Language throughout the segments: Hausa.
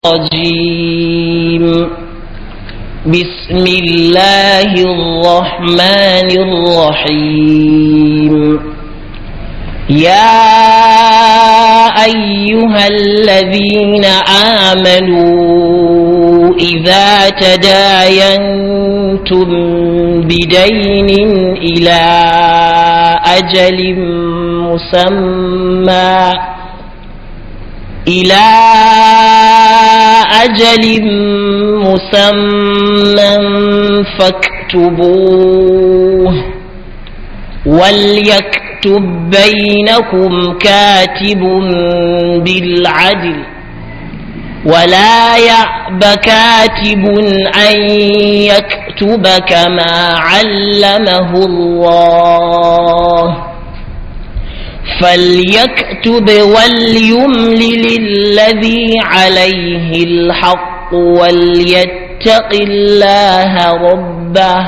الرجيم بسم الله الرحمن الرحيم يا أيها الذين آمنوا إذا تداينتم بدين إلى أجل مسمى إلى أجل مسمى فاكتبوه وليكتب بينكم كاتب بالعدل ولا يأب كاتب أن يكتب كما علمه الله فليكتب وليملل الذي عليه الحق وليتق الله ربه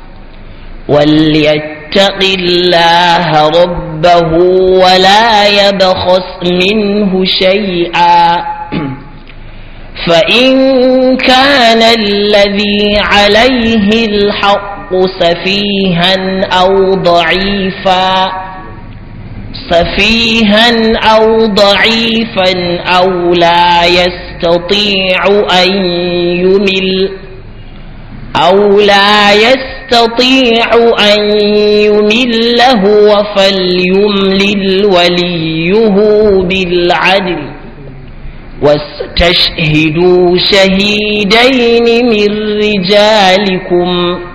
وليتق الله ربه ولا يبخس منه شيئا فإن كان الذي عليه الحق سفيها أو ضعيفا سفيها أو ضعيفا أو لا يستطيع أن يمل أو لا يستطيع أن يمل هو فليملل وليه بالعدل واستشهدوا شهيدين من رجالكم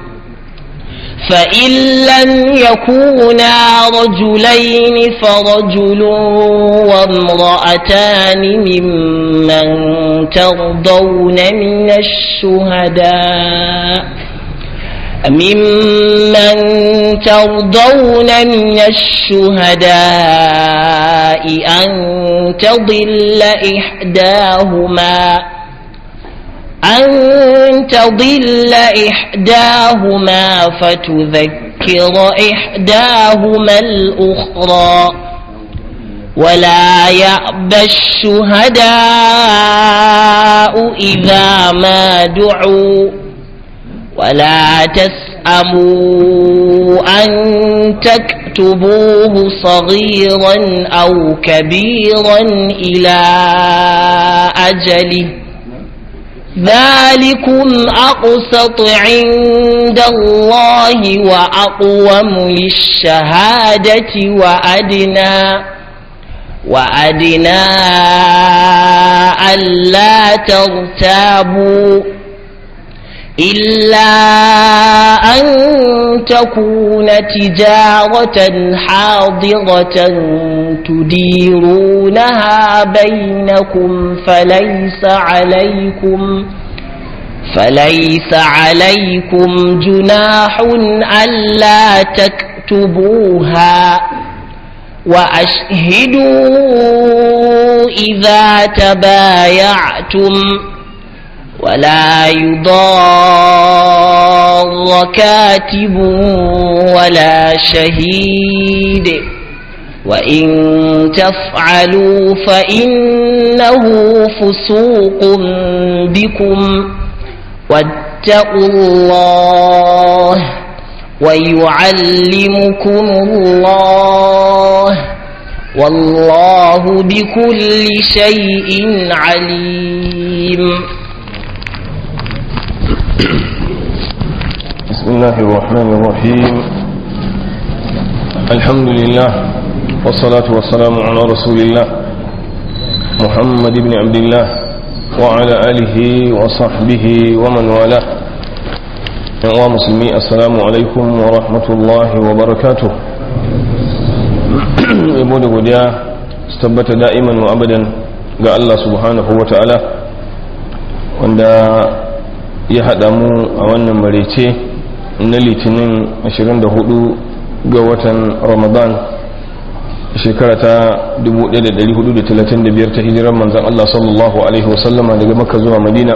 فإن لم يكونا رجلين فرجل وامرأتان ممن ترضون من الشهداء ممن ترضون من الشهداء أن تضل إحداهما أن تضل إحداهما فتذكر إحداهما الأخرى ولا يأبى الشهداء إذا ما دعوا ولا تسأموا أن تكتبوه صغيرا أو كبيرا إلى أجله ذلكم أقسط عند الله وأقوم للشهادة وأدنى وأدنى ألا ترتابوا إلا أن تكون تجارة حاضرة تديرونها بينكم فليس عليكم فليس عليكم جناح ألا تكتبوها وأشهدوا إذا تبايعتم ولا يضار كاتب ولا شهيد وإن تفعلوا فإنه فسوق بكم واتقوا الله ويعلمكم الله والله بكل شيء عليم بسم الله الرحمن الرحيم الحمد لله والصلاة والسلام على رسول الله محمد بن عبد الله وعلى آله وصحبه ومن والاه يا مسلمي السلام عليكم ورحمة الله وبركاته يبود godiya su tabbata da'iman wa abadan ga Allah subhanahu wa ta'ala wanda ya haɗa mu a wannan marece na litinin 24 ga watan ramadan shekara ta 1435 ta hijirar manzan Allah sallallahu Alaihi wasallama daga makka zuwa madina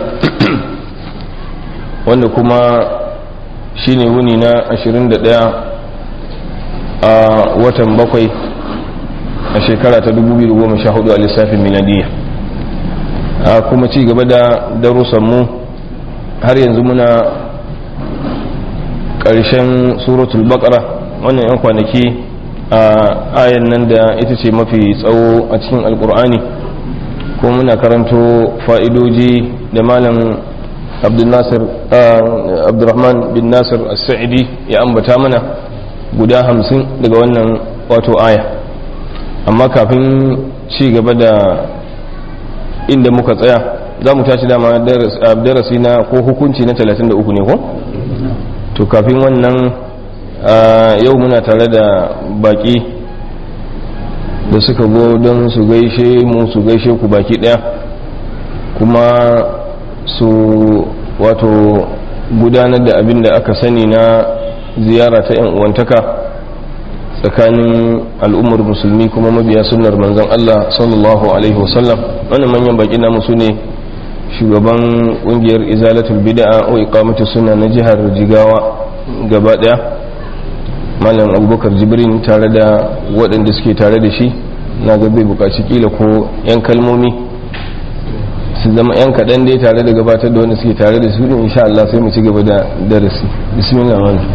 wanda kuma shine wuni na 21 a watan bakwai a shekara ta 2014 a lissafin miladiya a kuma ci gaba da darussanmu har yanzu muna ƙarshen suratul baqara wannan 'yan kwanaki a ayan nan da ita ce mafi tsawo a cikin alkur'ani ko muna karanto fa'idoji da malam abdulrahman bin nasir as-sa'idi ya ambata mana guda hamsin daga wannan wato aya amma kafin ci gaba da inda muka tsaya za mu tashi dama darasi na ko hukunci na 33 ne ko? to kafin wannan yau muna tare da baki da suka go don su gaishe mu su gaishe ku baki daya kuma su wato gudanar da abin da aka sani na ziyara ta 'yan uwantaka tsakanin al'ummar musulmi kuma mabiya sunnar manzon Allah sallallahu alaihi wasallam wannan manyan baki namu su ne shugaban kungiyar izalatul bid'a o iqamatu sunna na jihar Jigawa gaba daya malam abubakar jibrin tare da waɗanda suke tare da shi na ga bai bukaci kila ko 'yan kalmomi su zama 'yan kaɗan dai tare da gabatar da wanda suke tare da su din insha Allah sai mu ci gaba da darasi bismillah malam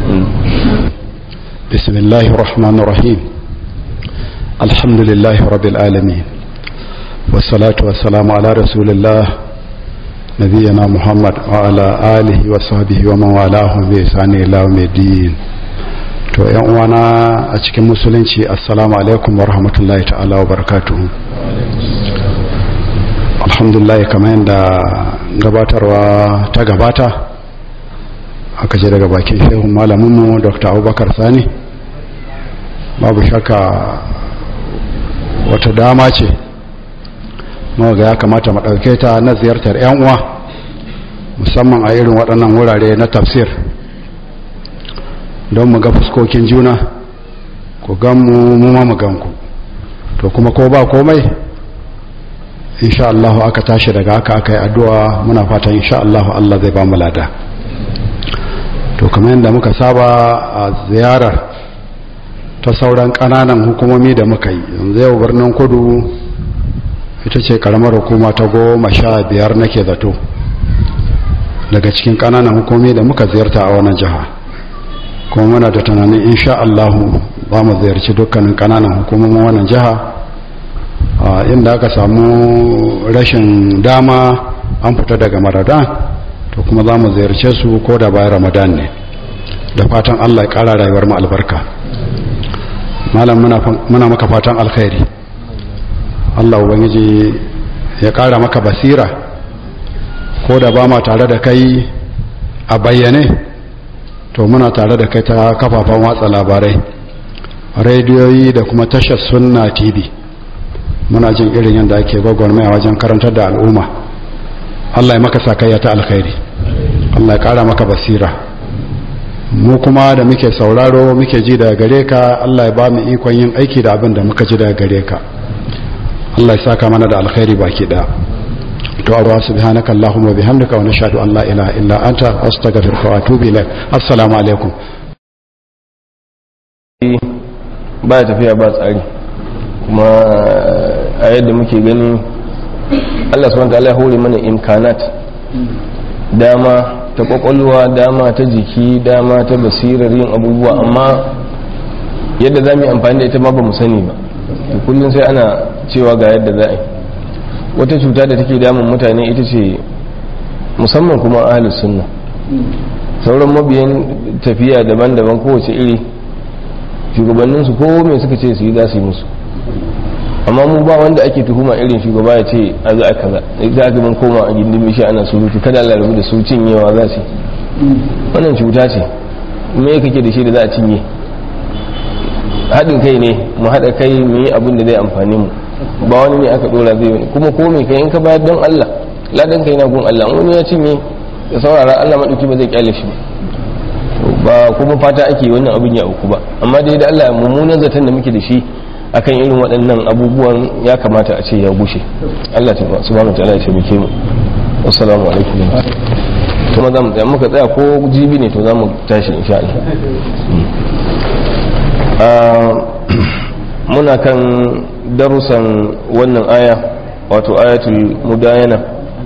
bismillahir rahmanir rahim alhamdulillahi rabbil alamin wassalatu wassalamu ala rasulillah نبينا محمد وعلى آله وصحبه ومن والاه بإحسان إلى يوم الدين to yan uwana a cikin musulunci assalamu alaikum wa rahmatullahi ta'ala wa barakatuhu alhamdulillah kamar yadda gabatarwa ta gabata aka ce daga bakin shehun malaminmu dr abubakar sani babu shakka wata dama ce ga ya kamata mu ɗauke ta na ziyartar 'yan uwa musamman a irin waɗannan wurare na tafsir don mu ga fuskokin juna ku gan mu mu ma mu gan ku to kuma ko ba komai insha Allah aka tashi daga haka aka yi addu'a muna fatan insha Allah Allah zai ba mu lada to kamar yadda muka saba a ziyarar ta sauran ƙananan hukumomi da muka yi yanzu yau birnin kudu ita ce karamar hukuma ta goma sha biyar nake zato daga cikin kananan hukumi da muka ziyarta a wannan jiha kuma muna da tunanin insha Allahu za mu ziyarci dukkanin kananan hukumomin wannan jiha inda aka samu rashin dama an fita daga maradan to kuma za mu ziyarce su ko da bayan ramadan ne da fatan Allah ya kara rayuwar mu albarka malam muna maka fatan alkhairi Allah ubangiji ya ƙara maka basira ko da ba ma tare da kai a bayyane to muna tare da kai ta kafafen watsa labarai rediyoyi da kuma tashar sunna tv muna jin irin yadda ake gwagwarmaya wajen karantar da al'umma Allah ya maka sakayya ta alkhairi Allah ya ƙara maka basira mu kuma da muke sauraro muke ji daga gare ka Allah ya ba mu ikon yin aiki da abin da muka ji daga gare ka Allah ya saka mana da alkhairi baki daya to arwa subhanaka allahumma bihamdika wa nashhadu an la ilaha illa anta astaghfiruka wa atubu ilaik assalamu alaikum ba tafiya ba tsari kuma a yadda muke gani Allah subhanahu wa ta'ala ya hore mana imkanat dama ta kwakwalwa dama ta jiki dama ta basirar yin abubuwa amma yadda za mu yi amfani da ita ma ba mu sani ba kullum sai ana cewa ga yadda za a yi wata cuta da take damun mutane ita ce musamman kuma ahalus sunna sauran mabiyan tafiya daban-daban kowace iri shugabanninsu ko mai suka ce su yi za su yi musu amma mu ba wanda ake tuhuma irin shugaba ya ce a za a kaza za a mun koma a gindin mishi ana surutu kada Allah rabu da su cinyewa za su wannan cuta ce me kake da shi da za a cinye haɗin kai ne mu haɗa kai mu yi abin da zai amfani mu ba wani ne aka dora zai wani kuma ko me kai in ka bayar don Allah ladan kai na gun Allah wani ya cinye da saurara Allah madauki ba zai kyale shi ba kuma fata ake wannan abin ya auku ba amma dai da Allah mummunan zaton da muke da shi akan irin waɗannan abubuwan ya kamata a ce ya gushe Allah ta subhanahu wa ta'ala ya taimake mu assalamu alaikum kuma za mu tsaya muka tsaya ko jibi ne to za mu tashi insha Allah muna kan darussan wannan aya wato ayatul mudayana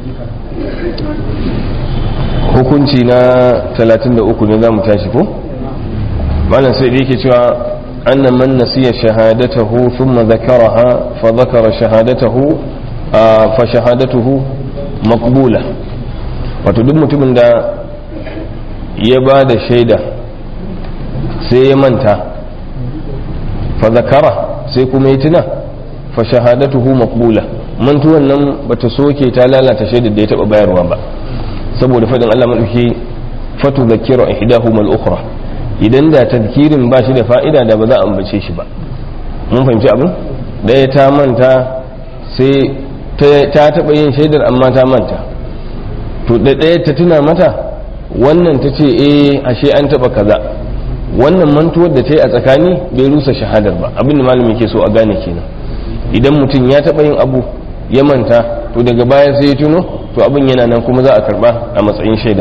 hukunci na 33 ne za mu tashi ko malam sai da yake cewa annan man nasiya shahadatahu thumma zakaraha fa zakara shahadatahu fa shahadatuhu maqbula wato duk mutumin da ya ba da shaida sai ya manta fa zakara sai kuma ya tuna fa shahadatuhu maqbula mantuwan nan bata soke ta lalata shaidar da ya taba bayarwa ba saboda fadin Allah madauki fatu zakiru ihdahuma al-ukhra idan da tadkirin ba shi da fa'ida da ba za a ambace shi ba mun fahimci abin daya ta manta sai ta taba yin shaidar amma ta manta to da daya ta tuna mata wannan ta ce eh ashe an taba kaza wannan mantuwar da ta yi a tsakani bai rusa shahadar ba abin da malami ke so a gane kenan idan mutum ya taba yin abu ya manta to daga baya sai ya tuno to abin yana nan kuma za a karba a matsayin shaida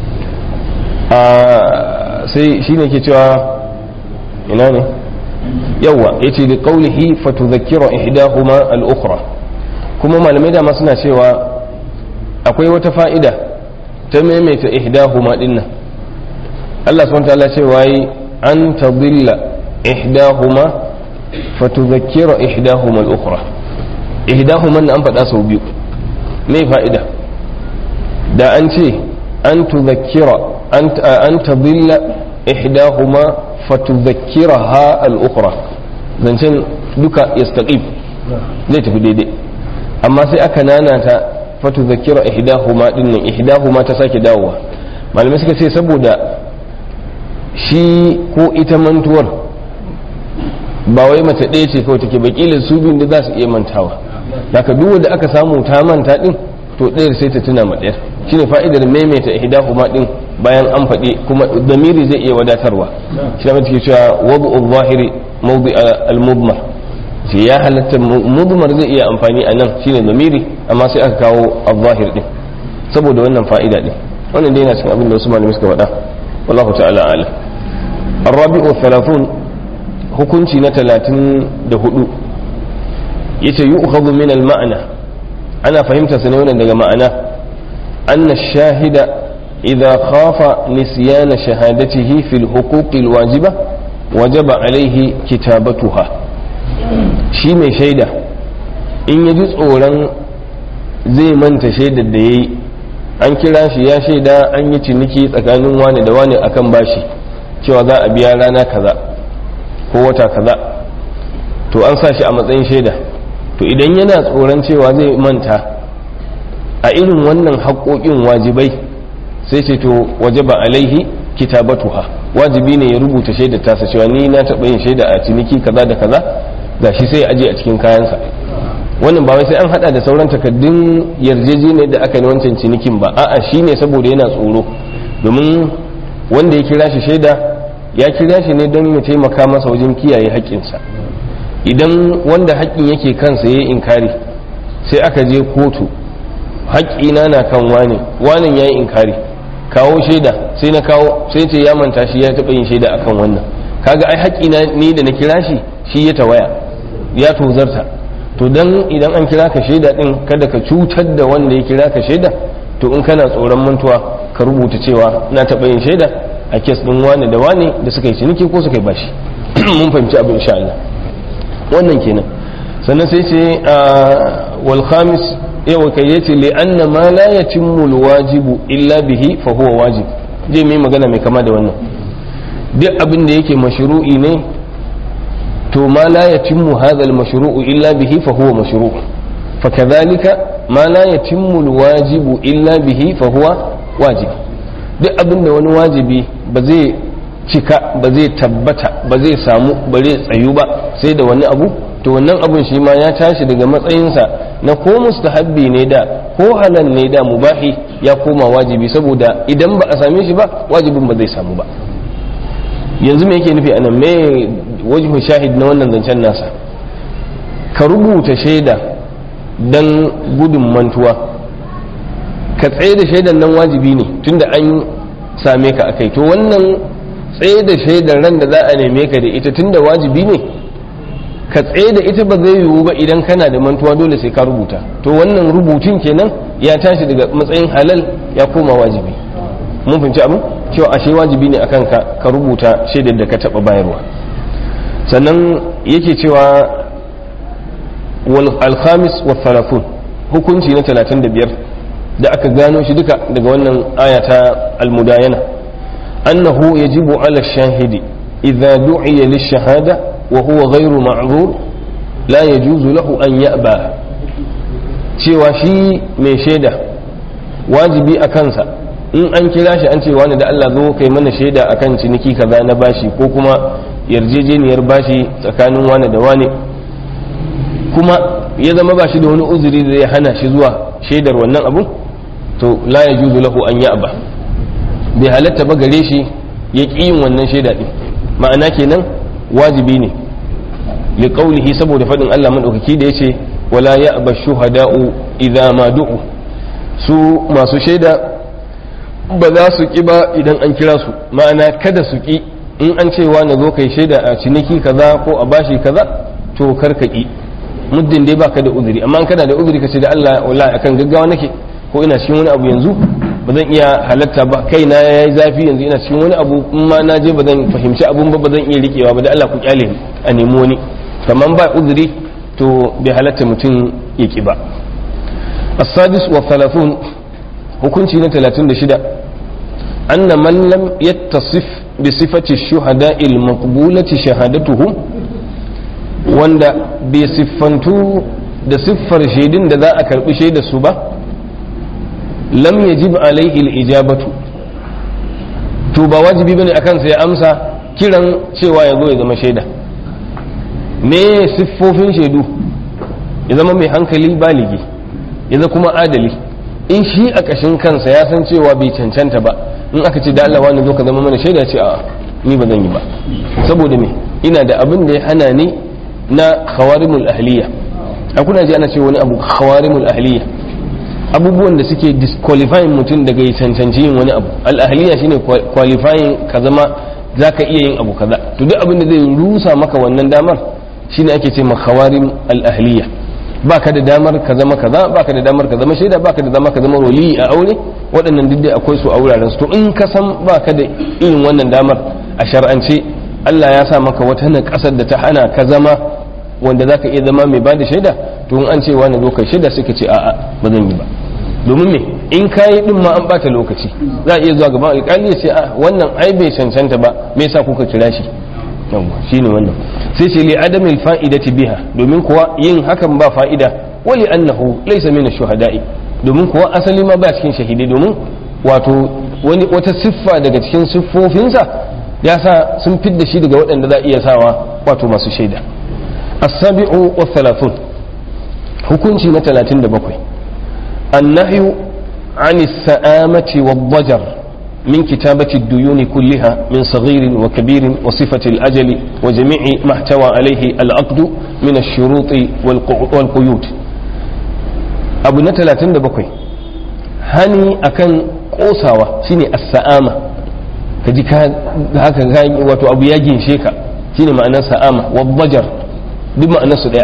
sai shi ne ke cewa ina ne yawa ya ce da kaulihi fatuzakira ihdahuma al-ukhra kuma malamai dama suna cewa akwai wata fa'ida ta maimaita ihdahuma dinnan Allah subhanahu ta'ala cewa yi an tadilla ihdahuma fatuzakira ihdahuma al-ukhra ihdahuma an faɗa sau biyu me fa'ida da an ce an tuzakkira an tadilla ihdahuma fatuzakkiraha al-ukhra zancen duka yastaqim zai tafi daidai amma sai aka nanata fatuzakkira ihdahuma dinnan ihdahuma ta sake dawowa malamai suka ce saboda shi ko ita mantuwar ba wai mace ɗaya ce kawai take bakilin su biyun da za su iya mantawa daga duk wanda aka samu ta manta din to ɗayar sai ta tuna ma ɗayar shine fa'idar maimaita ihdahuma din bayan an faɗi kuma damiri zai iya wadatarwa shi ne take cewa wabu zahiri mawdi al-mudmar sai ya halatta mudmar zai iya amfani a nan shine damiri amma sai aka kawo al-zahir din saboda wannan fa'ida din wannan dai yana cikin abin da wasu malamai suka faɗa wallahu ta'ala a'lam الرابع والثلاثون hukunci na talatin da hudu yace yu'khadhu min al-ma'na ana fahimta sa ne wannan daga ma'ana anna shahida idza khafa nisyana shahadatihi fil huquq al-wajiba wajaba alayhi kitabatuha shi mai shaida in yaji tsoron zai manta shaidar da yayi an kira shi ya shaida an yi ciniki tsakanin wani da wani akan bashi cewa za a biya rana kaza ko wata kaza to an sa shi a matsayin shaida to idan yana tsoron cewa zai manta a irin wannan haƙoƙin wajibai sai ce to wajaba alaihi kitabatuha wajibi ne ya rubuta shaidar tasa cewa ni na taɓa yin shaida a ciniki kaza da kaza ga shi sai aje a cikin kayansa wannan ba wai sai an hada da sauran takaddun yarjejeniyar da aka yi wancan cinikin ba a'a shine saboda yana tsoro domin wanda ya kira shi shaida ya kira shi ne don ya taimaka masa wajen kiyaye haƙƙinsa idan wanda haƙƙin yake kansa ya yi inkari sai aka je kotu haƙƙina na kan wane wanen ya yi inkari kawo shaida sai na kawo sai ce ya manta shi ya taɓa yin shaida akan wannan kaga ai haƙƙina ni da na kira shi shi ya tawaya ya tozarta to dan idan an kira ka shaida din kada ka cutar da wanda ya kira ka shaida to in kana tsoron mantuwa ka rubuta cewa na taɓa yin shaida a kes ɗin wane da wane da suka yi ciniki ko suka yi bashi mun fahimci abin insha Allah wannan kenan sannan sai ce wal khamis yawa kai yace li anna ma la yatimmu al wajibu illa bihi fa huwa wajib je mai magana mai kama da wannan duk abin da yake mashru'i ne to ma la yatimmu hadha al mashru'u illa bihi fa huwa mashru' fakadhalika ma la yatimmu al wajibu illa bihi fa huwa wajib duk abin da wani wajibi ba zai cika ba zai tabbata ba zai samu ba zai tsayu ba sai da wani abu to wannan abun shi ma ya tashi daga matsayinsa na ko mustahabbi ne da ko halal ne da mubahi ya koma wajibi saboda idan ba a same shi ba wajibin ba zai samu ba yanzu me yake nufi anan me wajhu shahid na wannan zancen nasa ka rubuta shaida dan gudun mantuwa ka tsaye da shaidan nan wajibi ne tunda an same ka akai to wannan tsaye da shaidan ran da za a neme ka da ita tunda wajibi ne ka tsaye da ita ba zai yiwu ba idan kana da mantuwa dole sai ka rubuta to wannan rubutun kenan ya tashi daga matsayin halal ya koma wajibi mun fahimci abin cewa ashe wajibi ne akan ka ka rubuta shaidar da ka taba bayarwa sannan yake cewa wal alkhamis wa thalathun hukunci na 35 da aka gano shi duka daga wannan aya ta almudayana annahu yajibu ala shahidi idza du'iya lish-shahada wa huwa ghayru ma'zur la yajuzu lahu an ya'ba cewa shi mai shaida wajibi a kansa in an kira shi an ce wani da Allah zo kai mana shaida akan ciniki kaza na bashi ko kuma yarjejeniyar bashi tsakanin wani da wani kuma ya zama ba shi da wani uzuri da ya hana shi zuwa shaidar wannan abu to la ya juzu lahu an ya'ba bai halatta ba gare shi ya ƙi yin wannan shaida ɗin ma'ana kenan wajibi ne li qawlihi saboda faɗin Allah madaukaki da yace wala ya'ba shuhada'u idza ma du'u su masu shaida ba za su ƙi ba idan an kira su ma'ana kada su ƙi in an ce wa na zo kai shaida a ciniki kaza ko a bashi kaza to kar ka ƙi muddin dai baka da uzuri amma kana da uzuri ka ce da Allah wallahi akan gaggawa nake ko ina cikin wani abu yanzu ba zan iya halatta ba kai na yayi zafi yanzu ina cikin wani abu in ma na je ba zan fahimci abun ba ba zan iya rikewa ba da Allah ku kyale a nemi wani kamar ba uzuri to bai halatta mutum ya ki ba as-sadis wa thalathun hukunci na 36 anna man lam yattasif bi sifati shuhada'i al-maqbulati shahadatuhum wanda bai siffantu da siffar shaidun da za a karbi shaidar su ba lam yajib alaihi al-ijabatu to ba wajibi bane akan sai ya amsa kiran cewa ya zo ya zama shaida me siffofin shaidu ya zama mai hankali baligi ya zama kuma adali in shi a kashin kansa ya san cewa bai cancanta ba in aka ce da Allah wani zo ka zama mana shaida ce a ni ba zan yi ba saboda me ina da abin da ya hana ni na khawarimul ahliya a kuna ji ana ce wani abu khawarimul ahliya abubuwan da suke disqualifying mutum daga ya cancanci yin wani abu al-ahliya shine qualifying ka zama zaka iya yin abu kaza to duk abin da zai rusa maka wannan damar shine ake ce khawarim al-ahliya baka da damar ka zama kaza baka da damar ka zama shaida baka da damar ka zama wali a aure waɗannan duk dai akwai su a wuraren su to in ka san baka da irin wannan damar a shar'ance Allah ya sa maka wata na ƙasar da ta hana ka zama wanda za ka iya zama mai ba da shaida to in an ce wani zo kai shaida suka ce a'a ba zan yi ba domin me in ka yi din ma an bata lokaci za a iya zuwa gaban alƙali ya ce a wannan ai bai cancanta ba me yasa kuka kira shi yawa shine wannan sai ce li adamil fa'idati biha domin kuwa yin hakan ba fa'ida wali annahu laysa min ash-shuhada'i domin kuwa asali ma ba cikin shahidai domin wato wani wata siffa daga cikin siffofinsa ya sa sun fidda shi daga waɗanda za a iya sawa wato masu shaida as-sabi'u wa thalathun hukunci na 37 annahyu عن السآمة والضجر من كتابة الديون كلها من صغير وكبير وصفة الأجل وجميع ما احتوى عليه العقد من الشروط والقيود أبو نتلا تندبكوي هني أكن قوساوة شيني السآمة kaji ka haka wato abu ya ginshe ka shine ma'anar sa'ama wa bajar duk ma'anar su daya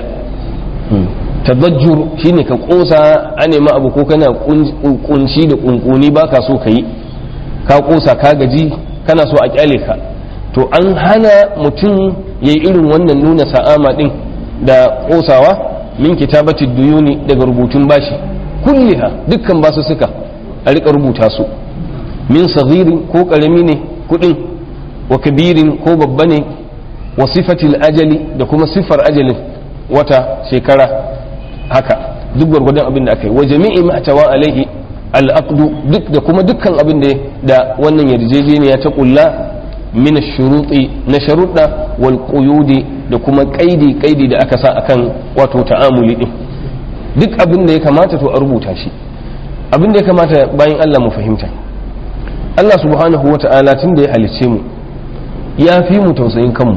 tadajjur shine ka kosa a nema abu ko kana kunci da kunkuni baka so ka yi ka kosa ka gaji kana so a kyale ka to an hana mutum ya yi irin wannan nuna sa'ama din da kosawa min kitabati duyuni daga rubutun bashi kulliha dukkan basu suka a rika rubuta su min saghirin ko karami ne kudin wa kabirin ko babba ne wa sifatil ajali da kuma siffar ajalin wata shekara haka duk gwargwadon abin da aka yi wa jami'i ma tawa alaihi al'aqdu duk da kuma dukkan abin da da wannan yarjejeniya ta kulla min shuruti na sharuɗa wal quyudi da kuma kaidi kaidi da aka sa akan wato ta'amuli din duk abin da ya kamata to a rubuta shi abin da ya kamata bayan Allah mu fahimta Allah subhanahu wa ta'ala tun da ya halicce mu ya fi mu tausayin kanmu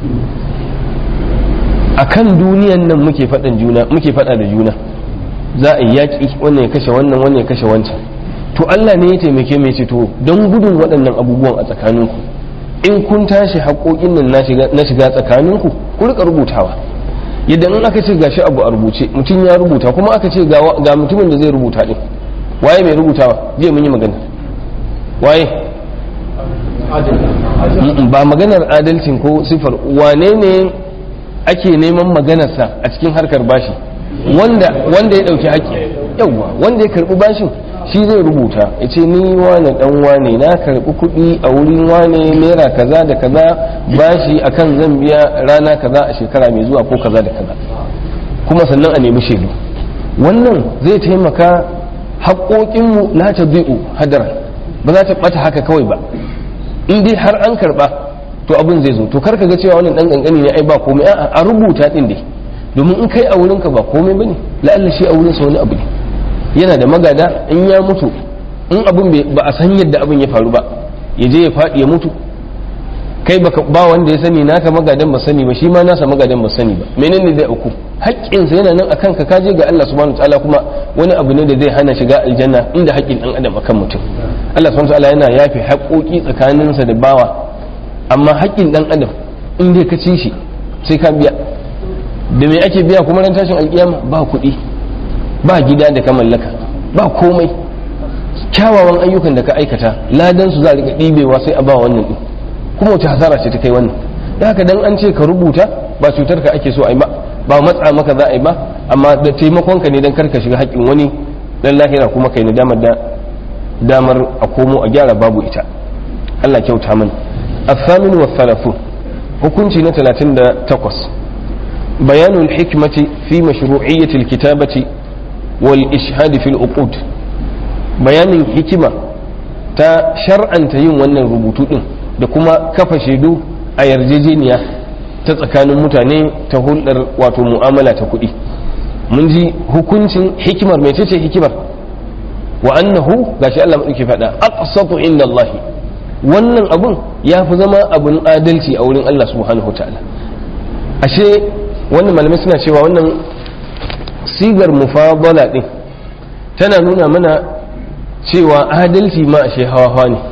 a kan duniyan nan muke faɗan juna muke faɗa da juna za a yi yaƙi wannan ya kashe wannan wannan ya kashe wancan to Allah ne ya taimake mai ce to don gudun waɗannan abubuwan a tsakaninku in kun tashi haƙoƙin nan na shiga tsakaninku ku rika rubutawa yadda in aka ce gashi abu a rubuce mutum ya rubuta kuma aka ce ga mutumin da zai rubuta din waye mai rubutawa jiya mun yi magana waye ba maganar adalcin ko sifar wane ne ake neman maganarsa a cikin harkar bashi wanda wanda ya dauki haƙƙi yawwa wanda ya karbi bashin shi zai rubuta ya ce ni wane dan wane na karbi kuɗi a wurin wane naira kaza da kaza bashi akan zan biya rana kaza a shekara mai zuwa ko kaza da kaza kuma sannan a nemi shaidu wannan zai taimaka haƙoƙinmu la ta bi'u hadara ba za ta ɓata haka kawai ba in dai har an karɓa to abin zai zo to kar ka ga cewa wannan ɗan ƙanƙani ne ai ba komai a'a a rubuta ɗin dai domin in kai a wurinka ba komai bane la'alla shi a wurinsa wani abu ne yana da magada in ya mutu in abin ba a san yadda abin ya faru ba ya je ya faɗi ya mutu kai ba wanda ya sani naka magadan ba sani ba shi ma nasa magadan ba sani ba menene zai auku haƙƙinsa yana nan akan ka kaje ga Allah subhanahu wataala kuma wani abu ne da zai hana shiga aljanna inda haƙƙin dan adam akan mutum Allah subhanahu wataala yana yafe haƙoƙi tsakaninsa da bawa amma haƙƙin dan adam in dai ka ci shi sai ka biya da me ake biya kuma ran tashin alƙiyama ba kuɗi ba gida da ka mallaka ba komai kyawawan ayyukan da ka aikata ladan su za a riƙa ɗibewa sai a ba wannan ɗin kuma wace hasara ce ta kai wannan da haka dan an ce ka rubuta ba cutar ka ake so a yi ba ba matsa maka za a yi ba amma da taimakon ka ne dan karka shiga haƙƙin wani dan lahira kuma kai na damar da damar a komo a gyara babu ita Allah kyauta mana الثامن والثلاثون hukunci na 38 bayanul hikmati fi mashru'iyyati alkitabati wal ishhad fil uqud bayanin hikima ta shar'anta yin wannan rubutu din da kuma kafa shaidu a yarjejeniya ta tsakanin mutane ta hulɗar wato mu'amala ta kuɗi mun ji hukuncin hikimar mai ce hikimar wa annahu gashi Allah madauki faɗa aqsatu inda Allah wannan abun ya fi zama abun adalci a wurin Allah subhanahu ta'ala ashe wannan malamai suna cewa wannan sigar mufadala din tana nuna mana cewa adalci ma ashe hawa hawa ne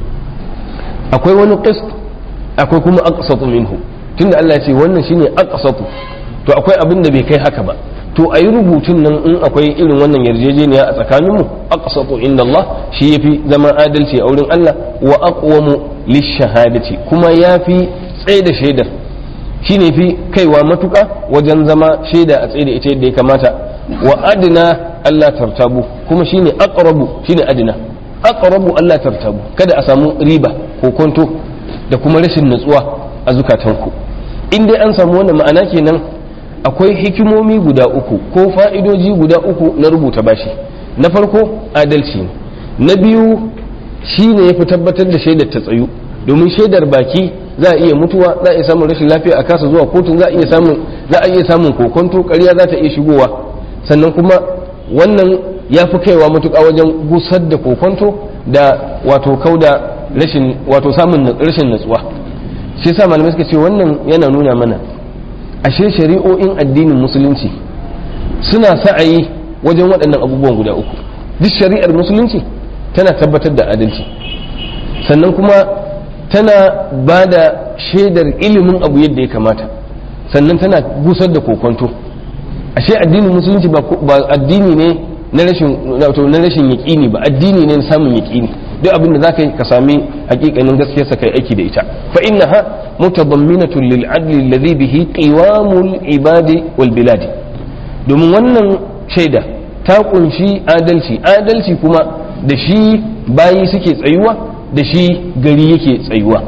akwai wani qist akwai kuma aqsatu minhu tunda Allah ya ce wannan shine aqsatu to akwai abin da bai kai haka ba to ayi rubutun nan in akwai irin wannan yarjejeniya a tsakanin mu aqsatu inda Allah shi yafi zama adalci a wurin Allah wa aqwamu lishahadati kuma yafi tsaye da shaidar shine fi kaiwa matuka wajen zama shaida a tsaye da ita yadda ya kamata wa adna Allah tartabu kuma shine aqrabu shine adna aqrabu Allah tartabu kada a samu riba ko kwanto da kuma rashin natsuwa a zukatanku in dai an samu wannan ma'ana kenan akwai hikimomi guda uku ko fa'idoji guda uku na rubuta bashi na farko adalci ne na biyu shine ya fi tabbatar da shaidar ta tsayu domin shaidar baki za a iya mutuwa za a iya samun rashin lafiya a kasa zuwa kotun za a iya samun za a iya samun kokonto ƙarya za ta iya shigowa sannan kuma wannan ya fi kaiwa matuƙa wajen gusar da kokonto da wato kauda rashin wato samun rashin natsuwa shi yasa malamai suka ce wannan yana nuna mana ashe shari'o'in addinin musulunci suna sa'ayi wajen waɗannan abubuwan guda uku duk shari'ar musulunci tana tabbatar da adalci sannan kuma tana ba da shaidar ilimin abu yadda ya kamata sannan tana gusar da kokonto ashe addinin musulunci ba addini ne na rashin na rashin yaƙini ba addini ne na samun yaƙini duk abin da za ka yi ka sami hakikanin gaskiyar sa kai aiki da ita fa innaha mutadamminatun lil adli alladhi bihi qiwamul ibadi wal biladi domin wannan shaida ta kunshi adalci adalci kuma da shi bayi suke tsayuwa da shi gari yake tsayuwa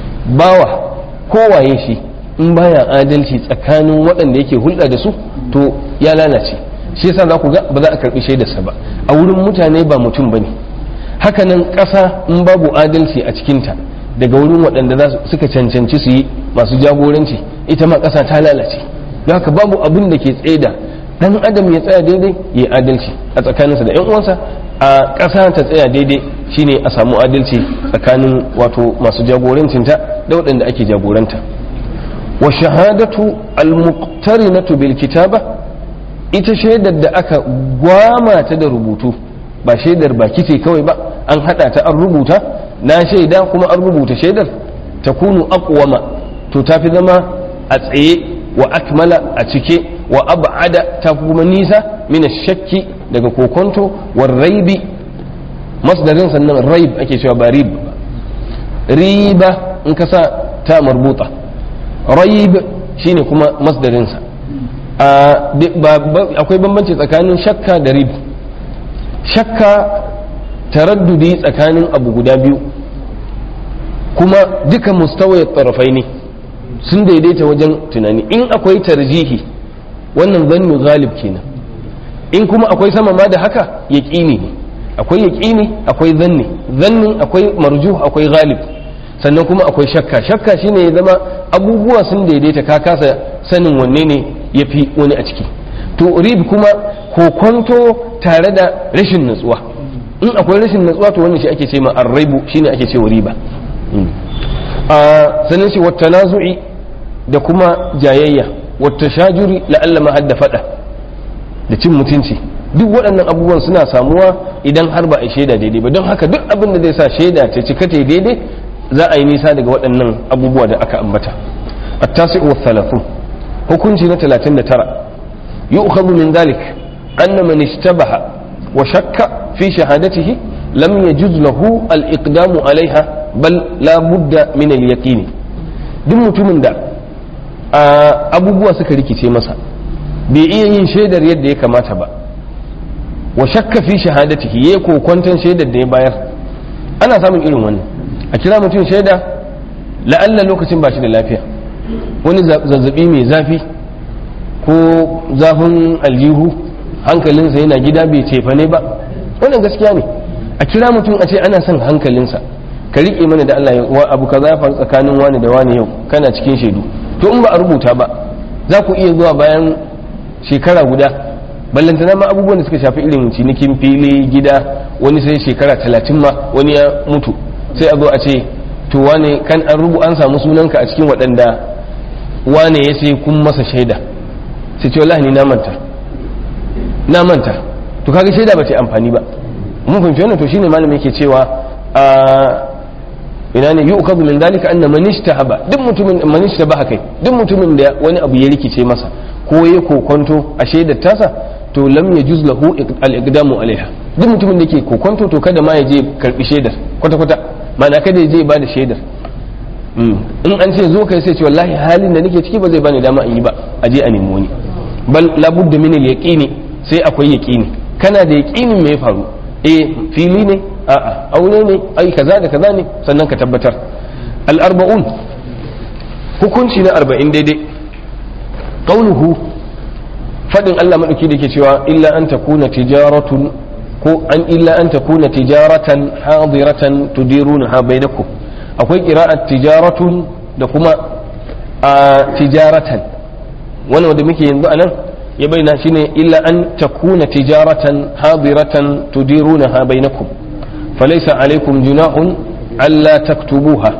bawa kowaye shi in baya adalci tsakanin waɗanda yake hulɗa da su to ya lalace shi yasa za ku ga ba za a karɓi shaidarsa ba a wurin mutane ba mutum bane hakanan ƙasa in babu adalci a cikinta daga wurin waɗanda suka cancanci su yi masu jagoranci ita ma ƙasa ta lalace don haka babu abin da ke tsaida dan adam ya tsaya daidai ya adalci a tsakaninsa da 'yan uwansa a ƙasa ta tsaya daidai shine a samu adalci tsakanin wato masu jagorancinta da waɗanda ake jagoranta wa shahadatu al-muqtarinatu bil kitaba ita shaidar da aka gwama ta da rubutu ba shaidar baki ce kawai ba an hada ta an rubuta na shaida kuma an rubuta shaidar ta kunu aqwama to ta fi zama a tsaye wa akmala a cike wa ab'ada ta kuma nisa min shakki daga kokonto wa raibi masdarin sannan raib ake cewa ba rib riba in ka sa ta marbuta raib shine kuma masdarinsa akwai bambanci tsakanin shakka da rib shakka taraddudi tsakanin abu guda biyu kuma duka mustawayar tarafai ne sun daidaita wajen tunani in akwai tarjihi wannan zannu galib kenan in kuma akwai sama ma da haka yaƙini ne akwai yaƙini akwai zanni zannin akwai marjuh akwai galib sannan kuma akwai shakka shakka shine ya zama abubuwa sun daidaita ka kasa sanin wanne ne ya fi wani a ciki to rib kuma kokonto tare da rashin natsuwa in akwai rashin natsuwa to wannan shi ake ce ma arraibu shine ake ce riba a sannan shi wata nazu'i da kuma jayayya wata shajuri la'alla ma hadda fada da cin mutunci duk waɗannan abubuwan suna samuwa idan har ba a shaida daidai ba don haka duk abin da zai sa shaida ta cika ta daidai za a yi nisa daga waɗannan abubuwa da aka ambata التاسع والثلاثون hukunci na 39 yu'khadhu min dhalik anna man ishtabaha wa shakka fi shahadatihi lam yajuz lahu al-iqdamu alaiha bal la budda min al-yaqin duk mutumin da abubuwa suka rikice masa bai iya yin shaidar yadda ya kamata ba wa shakka fi shahadatihi yayi kokwanton shaidar da ya bayar ana samun irin wannan a kira mutum shaida la'alla lokacin ba shi da lafiya wani zazzabi mai zafi ko zafin aljihu hankalinsa yana gida bai cefa ne ba wannan gaskiya ne a kira mutum a ce ana son hankalinsa ka riƙe mana da Allah wa abu kaza ya faru tsakanin wani da wani yau kana cikin shaidu to in ba a rubuta ba za ku iya zuwa bayan shekara guda ballantana ma abubuwan da suka shafi irin cinikin fili gida wani sai shekara talatin ma wani ya mutu sai a zo a ce to wane kan an rubu an samu sunanka a cikin waɗanda wane ya sai kun masa shaida sai ce wallahi ni na manta na manta to kaga shaida ba ta amfani ba mun fahimci wannan to shine malamin yake cewa a ina ne yi ukazu min dalika anna man ishtahaba duk mutumin man ishtabaha kai duk mutumin da wani abu ya rikice masa ko ya kokonto a shaidar tasa to lam yajuz lahu al-iqdamu alaiha duk mutumin da yake kokonto to kada ma ya je karbi shaidar kwata kwata ma'ana kada ya je ba da shaidar in an ce zo kai sai ce wallahi halin da nake ciki ba zai bani dama in yi ba a je a nemi wani bal labudda min al-yaqini sai akwai yaqini kana da yaqinin me ya faru eh fili ne a'a aure ne ai kaza da kaza ne sannan ka tabbatar al-arba'un hukunci na arba'in daidai qauluhu fadin Allah madauki da ke cewa illa an takuna tijaratun ko an illa an takuna tijaratan hadiratan tudirunaha bainakum akwai qira'at tijaratun da kuma a tijaratan wannan wanda muke yanzu anan ya bayyana shine illa an takuna tijaratan hadiratan tudirunaha bainakum falaysa alaikum junahun alla taktubuha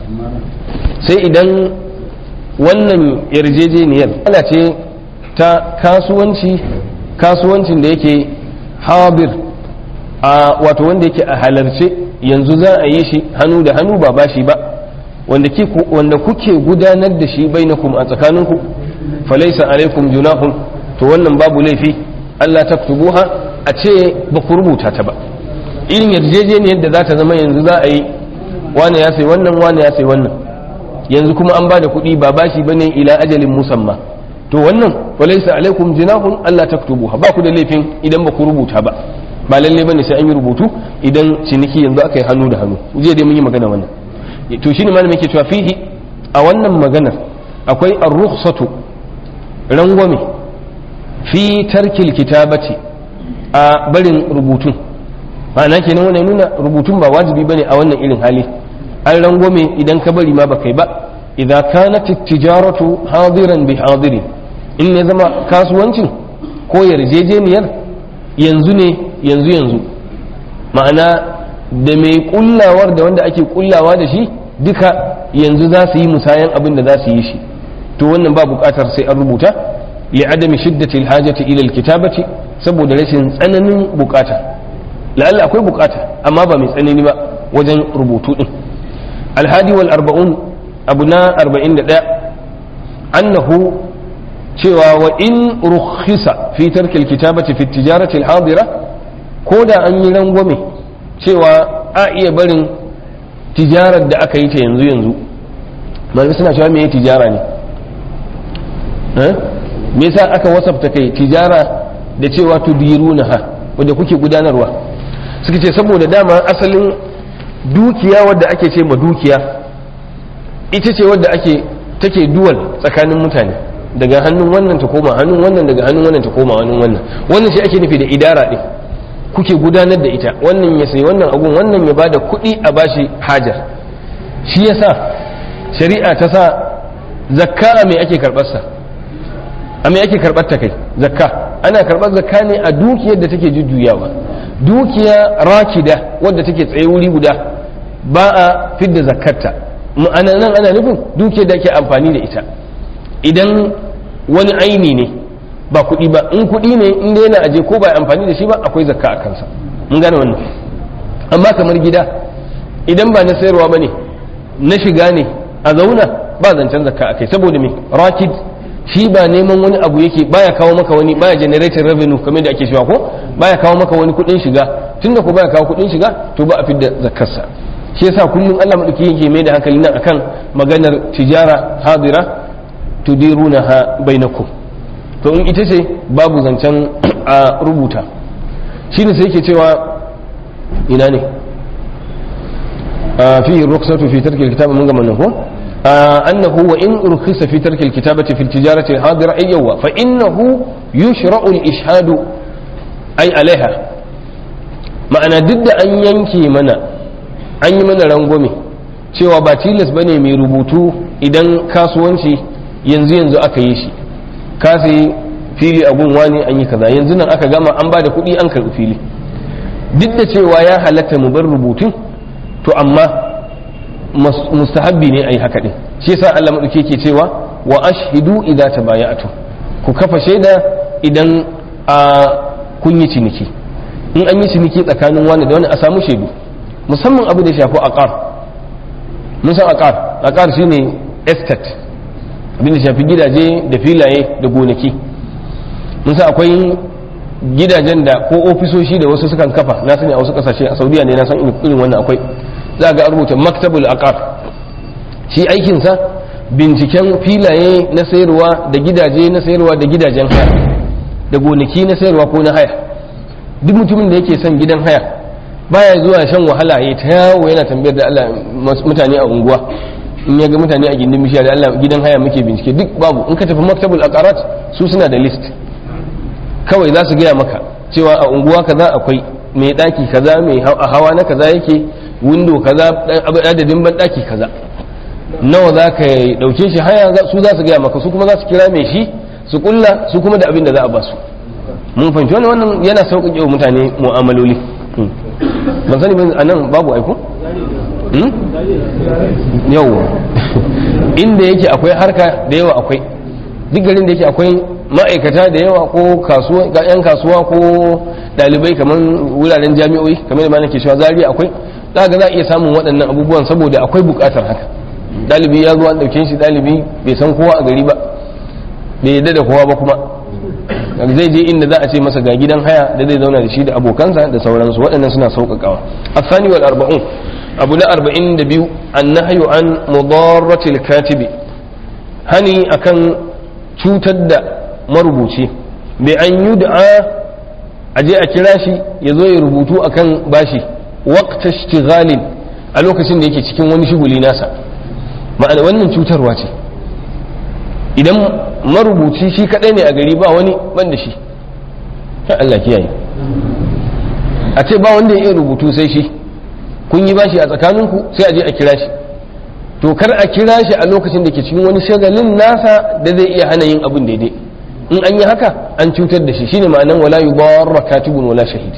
sai idan wannan yarjejeniyar ana ce ta kasuwanci kasuwancin da yake habir a wato wanda yake a halarce yanzu za a yi shi hannu da hannu ba bashi ba wanda kuke gudanar da shi bainakum a tsakaninku falaisa alaikum junahun to wannan babu laifi Allah taktubuha a ce ba ku rubuta ta ba irin yarjejeniyar da za ta zama yanzu za a yi wane ya sai wannan wane ya sai wannan yanzu kuma an ba da kuɗi ba bashi bane ila ajalin musamma to wannan falaisa alaikum junahun Allah taktubuha ba ku da laifin idan ba ku rubuta ba ba lalle bane sai an yi rubutu idan ciniki yanzu aka yi hannu da hannu jiya dai mun yi magana wannan to shine malamin yake cewa fihi a wannan maganar akwai ar-rukhsatu rangwame fi tarkil kitabati a barin rubutun ma'ana kenan wannan nuna rubutun ba wajibi bane a wannan irin hali an rangwame idan ka bari ma ba kai ba idza kanat tijaratu hadiran bi hadirin in ne zama kasuwancin ko yarjejeniyar yanzu ne yanzu yanzu ma'ana da mai kullawar da wanda ake kullawa da shi duka yanzu za su yi musayan abin da za su yi shi to wannan ba bukatar sai an rubuta li adami shiddati alhajati ila alkitabati saboda rashin tsananin bukata la'alla akwai bukata amma ba mai tsanani ba wajen rubutu din alhadi wal arba'un abu na 41 annahu cewa wa in rukhisa fi tarkil kitabati fi tijarati al-hadira ko da an yi rangwame cewa a iya barin tijarar da aka yi ta yanzu yanzu malamai suna cewa me tijara ne me yasa aka wasafta kai tijara da cewa tudirunaha wadda kuke gudanarwa suka ce saboda dama asalin dukiya wadda ake ce ma dukiya ita ce wadda ake take duwal tsakanin mutane daga hannun wannan ta koma hannun wannan daga hannun wannan ta koma hannun wannan wannan shi ake nufi da idara ɗin kuke gudanar da ita wannan ya sayi wannan agun wannan ya bada kuɗi a bashi hajar shi yasa shari'a ta sa zakka a mai ake karɓar sa a mai ake karɓar ta kai zakka ana karɓar zakka ne a dukiyar da take jujjuyawa dukiya rakida wadda take tsaye wuri guda ba a fidda zakkarta ma'ana nan ana nufin dukiyar da ake amfani da ita idan wani aini ne ba kuɗi ba in kuɗi ne in dai yana aje ko ba amfani da shi ba akwai zakka a kansa mun gane wannan amma kamar gida idan ba na sayarwa ba ne na shiga ne a zauna ba zancen zakka a kai saboda me rakid shi ba neman wani abu yake baya kawo maka wani baya generating revenue kamar da ake cewa ko baya kawo maka wani kuɗin shiga tunda ko baya kawo kuɗin shiga to ba a fidda zakkarsa shi yasa kullum Allah madauki yake mai da hankali nan akan maganar tijara hadira tudirunaha bainakum to in ita ce babu zancen a rubuta shine sai yake cewa ina ne fi rukhsatu fi tarki alkitab mun gama nan ko annahu wa in rukhisa fi tarki alkitabati fi tijarati alhadira ay yawa fa innahu yushra'u alishhadu ay alaiha ma'ana duk da an yanke mana an yi mana rangwame cewa ba tilas bane mai rubutu idan kasuwanci yanzu yanzu aka yi shi ka sai fili a gunwa ne an yi kaza yanzu nan aka gama an ba da kuɗi an karɓi fili duk da cewa ya halatta mu bar rubutun to amma mustahabbi ne a yi haka ɗin shi yasa Allah maɗauki ke cewa wa ashhidu idza tabaya'tu ku kafa shaida idan a kun yi ciniki in an yi ciniki tsakanin wani da wani a samu shaidu musamman abu da shafi aqar mun san aqar aqar shine estate abin da shafi gidaje da filaye da gonaki mun san akwai gidajen da ko ofisoshi da wasu sukan kafa na sani a wasu kasashe a saudiya ne na san irin wannan akwai za ga rubuta maktabul aqar shi aikinsa binciken filaye na sayarwa da gidaje na sayarwa da gidajen haya da gonaki na sayarwa ko na haya duk mutumin da yake son gidan haya baya zuwa shan wahala ya ta yawo yana tambayar da Allah mutane a unguwa in ya ga mutane a gindin bishiya da Allah gidan haya muke bincike duk babu in ka tafi maktabul aqarat su suna da list kawai za su gaya maka cewa a unguwa kaza akwai mai daki kaza mai hawa na kaza yake window kaza adadin ban daki kaza nawa za ka dauke shi haya su za su gaya maka su kuma za su kira mai shi su kulla su kuma da abin da za a ba su mun fahimci wannan wannan yana sauƙaƙe wa mutane mu'amaloli ban sani ban anan babu aiko yau inda yake akwai harka da yawa akwai duk garin da yake akwai ma'aikata da yawa ko kasuwa yan kasuwa ko dalibai kamar wuraren jami'oi kamar da mana ke cewa zari akwai za ga za a iya samun waɗannan abubuwan saboda akwai buƙatar haka dalibi ya zo an ɗauke shi dalibi bai san kowa a gari ba bai yadda da kowa ba kuma zai je inda za a ce masa ga gidan haya da zai zauna da shi da abokansa da sauransu waɗannan suna sauƙaƙawa asani wal arba'un abu na arba'in da biyu an nahyu an mudarratil katibi hani akan cutar da marubuci bai an yi da a je a kira shi ya zo ya rubutu akan bashi waqta ishtighalin a lokacin da yake cikin wani shuguli nasa ma'ana wannan cutarwa ce idan marubuci shi kadai ne a gari ba wani ban da shi Allah kiyaye a ce ba wanda ya iya rubutu sai shi kun yi bashi a tsakaninku sai a je a kira shi to kar a kira shi a lokacin da ke cikin wani shagalin nasa da zai iya hana yin abin daidai in an yi haka an cutar da shi shine ma'anan wala yubarra katibun wala shahid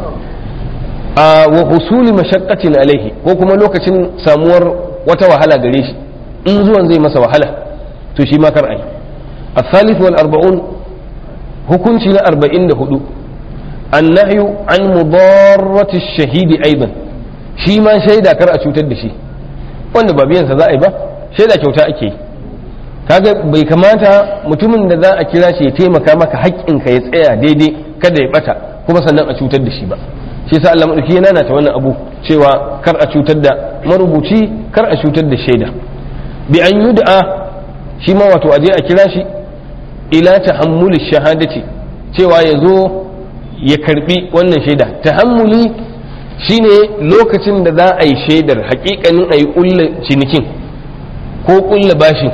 a wa husuli mashaqqatin alaihi ko kuma lokacin samuwar wata wahala gare shi in zuwan zai masa wahala to shi ma kar ai الثالث والأربعون hukunci na arba'in da hudu annahyu an mudarrati shahidi aidan shi ma shaida kar a cutar da shi wanda ba biyansa za a yi ba shaida kyauta ake yi kaga bai kamata mutumin da za a kira shi ya taimaka maka haƙƙinka ya tsaya daidai kada ya bata kuma sannan a cutar da shi ba shi yasa Allah madauki yana nata wannan abu cewa kar a cutar da marubuci kar a cutar da shaida bi an yud'a shi ma wato aje a kira shi ila tahammuli shahadati cewa ya zo ya karbi wannan shaida tahammuli shine lokacin da za a yi shaidar hakikanin a yi kulla cinikin ko kulla bashin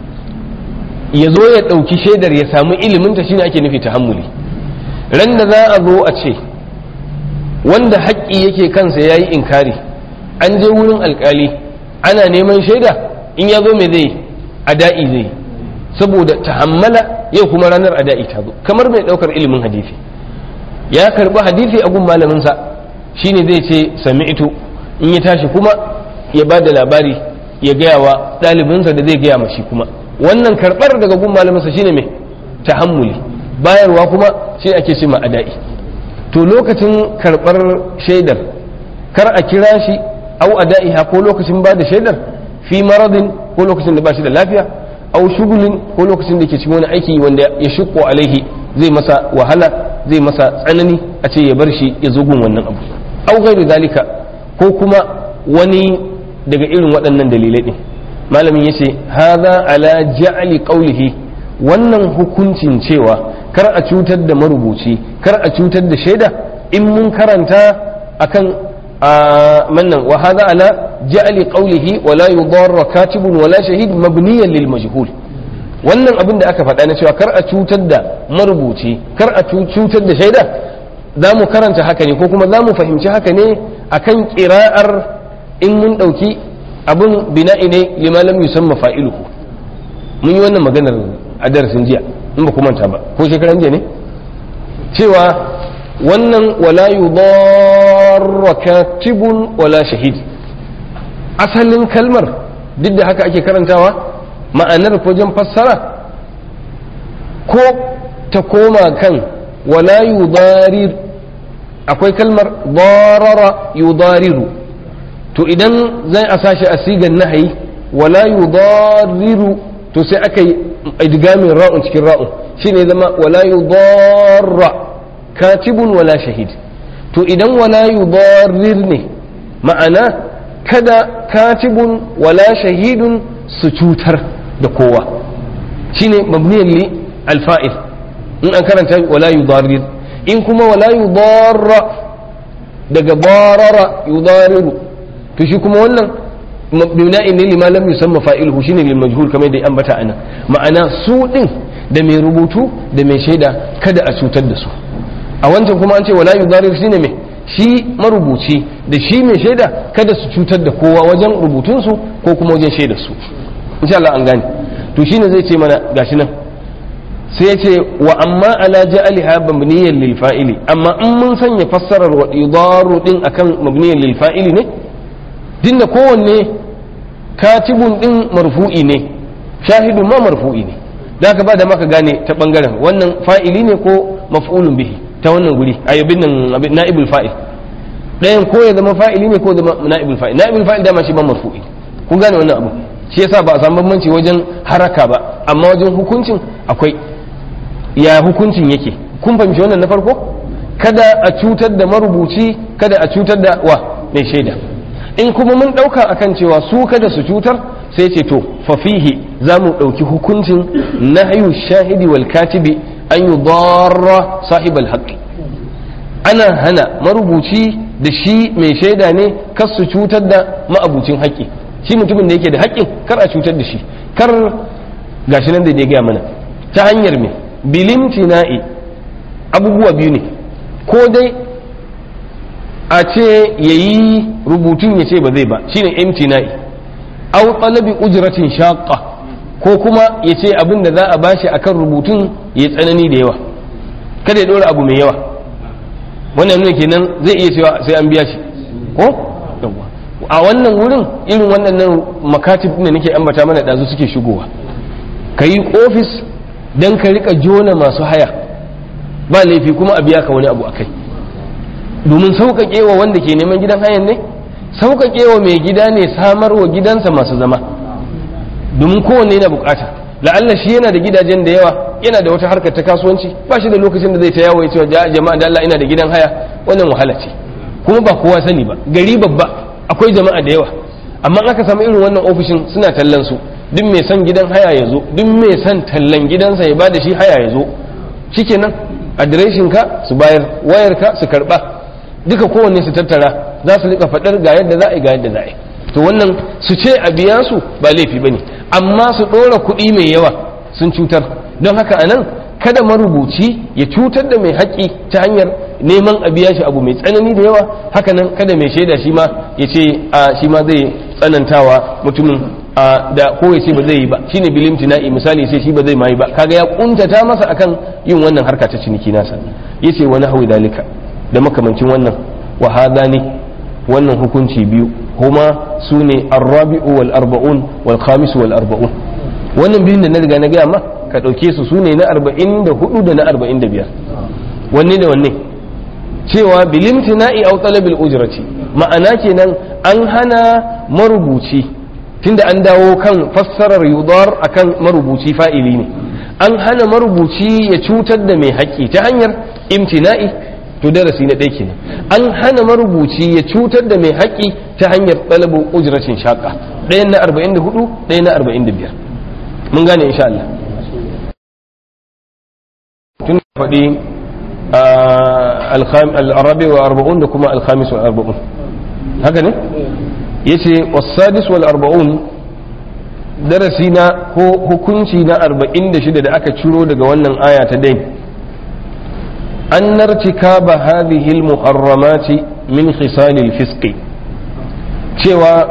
ya zo ya ɗauki shaidar ya samu iliminta shine ake nufi tahammuli ran da za a zo a ce wanda haƙƙi yake kansa ya yi inkari an je wurin alƙali ana neman shaida in ya zo mai zai ada'i zai saboda tahammala yau kuma ranar ada'i ta zo kamar mai ɗaukar ilimin hadisi ya karɓi hadisi a gun malaminsa shine zai ce sami'tu in ya tashi kuma ya ba da labari ya gaya wa ɗalibinsa da zai gaya mashi kuma wannan karɓar daga gun malaminsa shine mai tahammuli bayarwa kuma shi ake ce ma ada'i to lokacin karɓar shaidar kar a kira shi au ada'iha ko lokacin ba da shaidar fi maradin ko lokacin da ba shi da lafiya au shugulin ko lokacin da ke cikin wani aiki wanda ya shukko alaihi zai masa wahala zai masa tsanani a ce ya bar shi ya zo gun wannan abu au gairu zalika ko kuma wani daga irin waɗannan dalilai ɗin malamin ya ce haza ala ja'ali qawlihi wannan hukuncin cewa kar a cutar da marubuci kar a cutar da shaida in mun karanta akan mannan wa hadha ala ja'li qawlihi wa la yudarra katibun wala shahid mabniyan lil majhul wannan abin da aka faɗa na cewa kar a cutar da marubuci kar a cutar da shaida za mu karanta haka ne ko kuma za mu fahimci haka ne akan ƙira'ar in mun ɗauki abin bina'i ne lima lam yusamma fa'iluhu mun yi wannan maganar a darasin jiya in ba ku manta ba ko shekaran jiya ne cewa wannan wala yudarra katibun wala shahid asalin kalmar duk da haka ake karantawa ma'anar wajen fassara ko ta koma kan wala yudarir akwai kalmar darara yudariru to idan zai a sashi a sigan nahayi wala yudariru to sai aka yi idgamin ra'un cikin ra'un shine zama wala yudarra katibun wala shahid to idan wala yudarir ne ma'ana kada katibun wala shahidun su cutar da kowa shine mabniyan li alfa'il in an karanta wala yudarir in kuma wala yudarra daga barara yudariru to shi kuma wannan mabna'in ne lima lam yusamma fa'iluhu shine lil majhul kamar da ambata anan ma'ana su din da mai rubutu da mai shaida kada a cutar da su a wancan kuma an ce wala yudarir shine mai shi marubuci da shi mai shaida kada su cutar da kowa wajen rubutunsu ko kuma wajen shaidar su insha Allah an gane to shine zai ce mana gashi nan sai ya ce wa amma ala ja'aliha mabniyan lil fa'ili amma in mun sanya fassarar wa idaru din akan mabniyan lil fa'ili ne dinda kowanne katibun din marfu'i ne shahidun ma marfu'i ne da haka ba da maka gane ta bangaren wannan fa'ili ne ko maf'ulun bihi ta wannan guri ayyubin nan na'ibul fa'il ɗayan ko ya zama fa'ili ne ko zama na'ibul fa'il na'ibul fa'il dama shi ban marfu'i kun gane wannan abu shi yasa ba a samu bambanci wajen haraka ba amma wajen hukuncin akwai ya hukuncin yake kun fahimci wannan na farko kada a cutar da marubuci kada a cutar da wa mai shaida in kuma mun ɗauka akan cewa su kada su cutar sai ce to fafihi za mu ɗauki hukuncin nahyu shahidi wal katibi an yi darra sahibal haƙƙi ana hana marubuci da shi mai shaida ne kar su cutar da ma'abucin haƙƙi shi mutumin da yake da haƙƙin kar a cutar da shi kar gashi nan da ya gaya mana ta hanyar me bilimtina'i abubuwa biyu ne ko dai a ce ya yi rubutun ya ce ba zai ba shine imtina'i au talabi ujratin shaqqa ko kuma ya ce abin da za a bashi akan rubutun ya tsanani da yawa kada ya dora abu mai yawa wannan nuna kenan zai iya cewa sai an biya shi ko a wannan wurin irin wannan makatib ne nake ambata mana ɗazu suke shigowa ka yi ofis don ka rika jona masu haya ba laifi kuma a biya ka wani abu akai domin sauƙaƙe wa wanda ke neman gidan hayan ne sauƙaƙe wa mai gida ne samar wa gidansa masu zama domin kowanne yana bukata la'alla shi yana da gidajen da yawa yana da wata harkar ta kasuwanci ba shi da lokacin da zai ta yawo ya ce jama'a da Allah ina da gidan haya wannan wahala ce kuma ba kowa sani ba gari babba akwai jama'a da yawa amma aka samu irin wannan ofishin suna tallan su duk mai son gidan haya ya zo duk mai son tallan gidansa ya bada shi haya ya zo shikenan adireshin ka su bayar wayar ka su karba duka kowanne su tattara za su rika faɗar ga yadda za a yi ga yadda za a yi to wannan su ce a biya su ba laifi bane amma su ɗora kuɗi mai yawa sun cutar don haka anan kada marubuci ya cutar da mai haƙƙi ta hanyar neman a biya shi abu mai tsanani da yawa hakanan kada mai shaida shi ma ya ce a shi ma zai tsanantawa mutumin a da ko ya ce ba zai yi ba shine bilim tina'i misali sai shi ba zai ma yi ba kaga ya kuntata masa akan yin wannan harka ta ciniki nasa yace wani hawi dalika da makamancin wannan wa hadani wannan hukunci biyu huma sune arrabi'u wal arba'un wal khamis wal arba'un wannan biyun da na riga na gaya ma ka ɗauke su su ne na arba'in da hudu da na arba'in da biyar wanne da wanne cewa bilimtina'i au talabil ujrati ma'ana kenan an hana marubuci tunda an dawo kan fassarar yudar akan marubuci fa'ili ne an hana marubuci ya cutar da mai haƙƙi ta hanyar imtina'i to darasi na ɗaya kenan an hana marubuci ya cutar da mai haƙƙi ta hanyar talabu ujratin shaƙa ɗayan na arba'in da hudu ɗayan na arba'in da biyar mun gane insha Allah tun faɗi al'arabi wa arba'un da kuma alhamis wa arba'un haka ne ya ce wasadis wal arba'un darasi na ko hukunci na arba'in da shida da aka ciro daga wannan aya ta dai an nartika ba hadhihi muharramati min khisalil fisqi cewa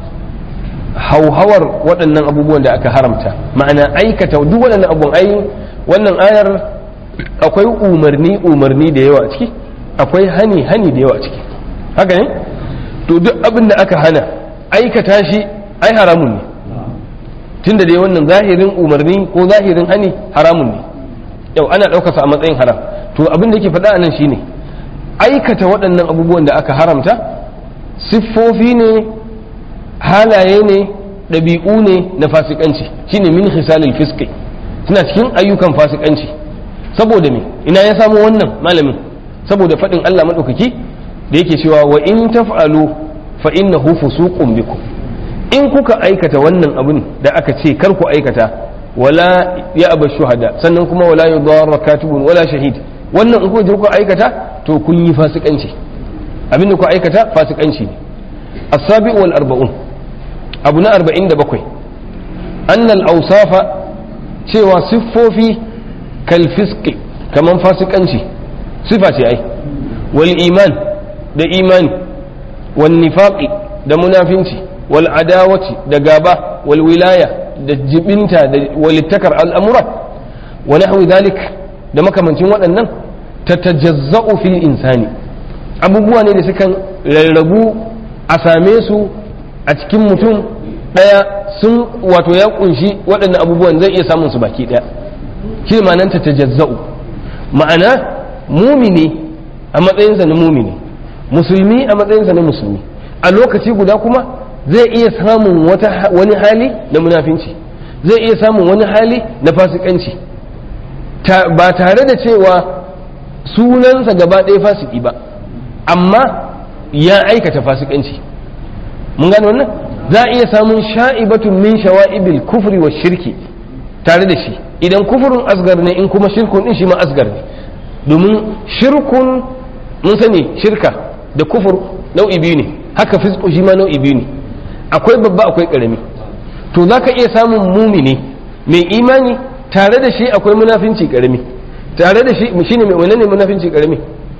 hauhawar waɗannan abubuwan da aka haramta ma'ana aikata duk waɗannan abubuwan ai wannan ayar akwai umarni umarni da yawa a ciki akwai hani hani da yawa a ciki haka ne to duk abin da aka hana aikata shi ai haramun ne tunda dai wannan zahirin umarni ko zahirin hani haramun ne yau ana ɗaukarsa a matsayin haram to abin da yake faɗa a nan shine aikata waɗannan abubuwan da aka haramta siffofi ne halaye ne ɗabi'u ne na fasikanci shine min hisalil fiski suna cikin ayyukan fasikanci saboda me ina ya samu wannan malamin saboda faɗin Allah maɗaukaki da yake cewa wa in taf'alu fa innahu fusuqun bikum in kuka aikata wannan abin da aka ce kar ku aikata wala ya aba shuhada sannan kuma wala yudarra katibun wala shahid wannan in kuka kuka aikata to kun yi fasikanci abin da ku aikata fasikanci ne as-sabi wal arba'un abu na 47 annal awsafa cewa siffofi kalfiski kaman fasikanci sifa ce ai wal iman da imani wal nifaqi da munafinci wal adawati da gaba wal wilaya da jibinta da walittakar al'amura wa nahwi dhalik da makamancin waɗannan tatajazza'u fil insani abubuwa ne da sukan rarrabu a same su a cikin mutum ɗaya sun wato ya kunshi waɗannan abubuwan zai iya samun su baki ɗaya shi ma'anan ta tajazza'u ma'ana mumini a matsayinsa na mumini musulmi a matsayinsa na musulmi a lokaci guda kuma zai iya samun wani hali na munafinci zai iya samun wani hali na fasikanci ba tare da cewa sunansa gaba ɗaya fasiki ba amma ya aikata fasikanci mun gane wannan za a iya samun sha'ibatun min shawa'ibil kufri wa shirki tare da shi idan kufurin asgar ne in kuma shirkun din shi ma asgar ne domin shirkun mun sani shirka da kufur nau'i biyu ne haka fisku shi ma nau'i biyu ne akwai babba akwai karami to za ka iya samun mumini mai imani tare da shi akwai munafinci karami tare da shi shine mai wani ne munafinci karami